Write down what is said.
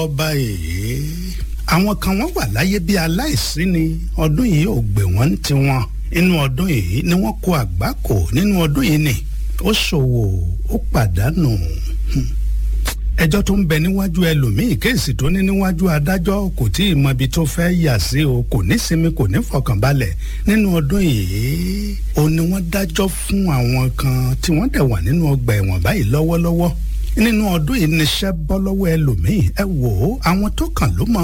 ọba èyí àwọn kan wọ́n wà láyé bí aláìsí ni ọdún yìí ò gbé wọ́n ń tiwọn inú ọdún yìí ni wọ́n kó àgbákò nínú ọdún yìí ni ó ṣòwò ó pàdánù ẹjọ́ tó ń bẹ níwájú ẹlòmíì kéèsì tó ní níwájú adájọ́ kò tí ì mọbi tó fẹ́ yà sí o kò ní sinmi kò ní fọkànbalẹ̀ nínú ọdún yìí ó ní wọ́n dájọ́ fún àwọn kan tí wọ́n dẹ̀ wà nínú ọgbà ẹ̀wọ̀n báyìí lọ́wọ́lọ́wọ́ nínú ọdún yìí níṣẹ́ bọ́ lọ́wọ́ ẹlòmíì ẹ wò ó àwọn tó kàn ló mọ̀